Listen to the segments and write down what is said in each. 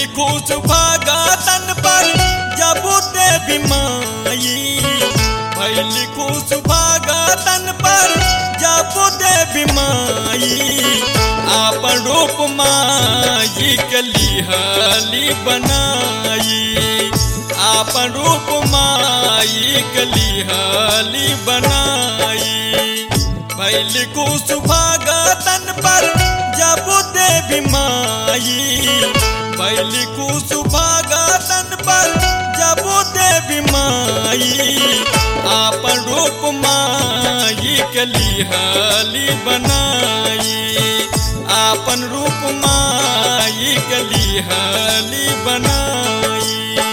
भैली खुश भगतन पर जब देवी माई भैली खुश भगतन पर जब देवी माई आपन रूप माई के लिहली बनाई आपन रूप माई के लिहली बनाई भैली खुश भगतन पर जब देवी माई भैली खुश भगतन पर जब देवी माई आपन रूप माई के लिहली बनाई आपन रूप माई के लिहली बनाई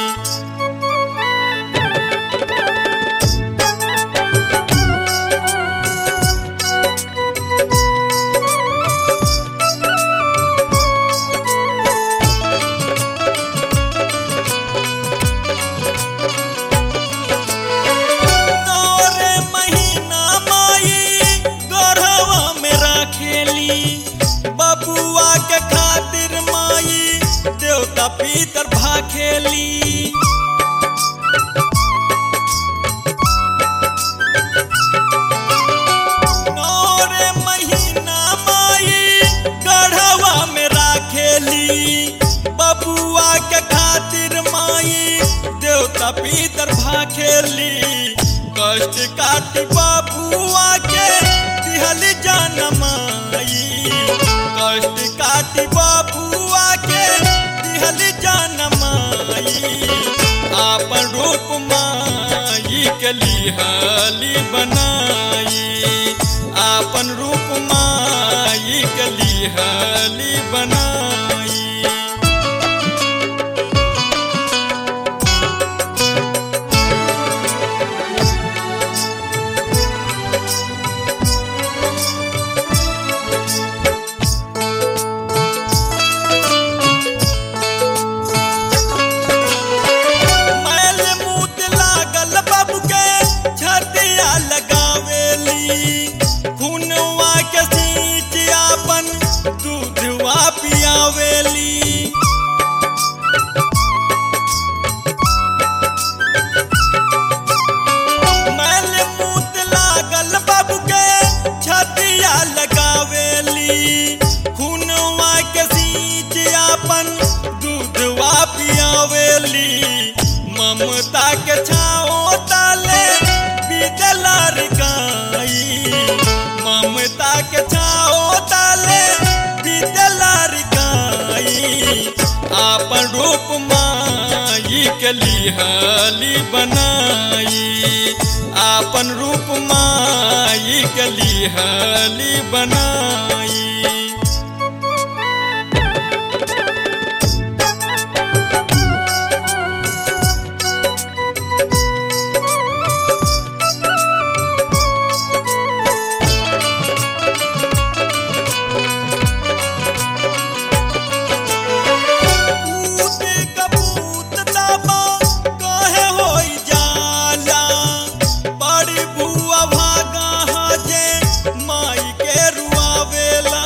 नौरे महीना माई गढ़वा में राखेली बबुआ के खातिर माई देवता पीतर भाखेली नौरे महीना माई गढ़वा में राखेली बबुआ के खातिर माई देवता पीतर भाखेली कष्ट काटी बबुआ के दिहल जनमाई कष्ट काटी बबुआ के दिहल जनमाई आपन रूप माई के लिहली बनाई आपन रूप माई के लिहली बनाई मैल मूत लागल बाबू के छतिया लगावेली खुनवा के सींच आपन दूधवा पियावेली मैल मूत लागल बाबू के छतिया लगावेली खुनवा के सींच आपन दूधवा पियावेली ममता के छाओ ताले बीतलार गाई ममता के छाओ ताले बीतलार गाई आपन रूप माई के लिहली बनाई आपन रूप माई के लिहली बनाई कूद कबूत दाबा काहे होई जाला बड़ी बुआ भागा हजे माई के रुआवेला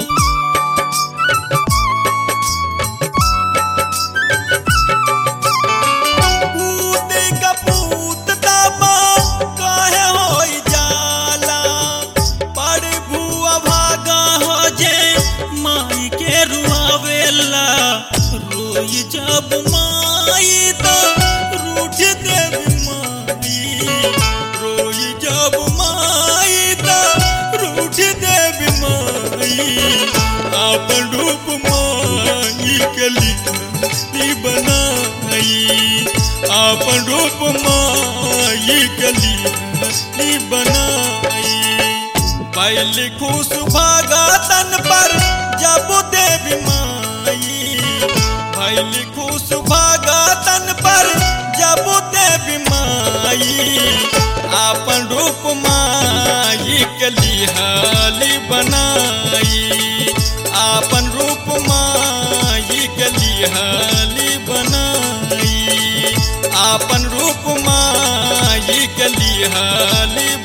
कूद कबूत दाबा काहे होई जाला बड़ी बुआ भागा हजे माई के रुआवेला रोई जब माई तो रूठ देवी माई रोई जब माई तो रूठ देवी माई आपन रूप माई के लिए बनाई आपन रूप माई के लिए बनाई बैल खुश भगतन पर जब देवी माई भैल खुश भगतन पर जब देवी माई आपन रूप माई के लिहली बनाई आपन रूप माई के लिहली बनाई आपन रूप माई के लिहली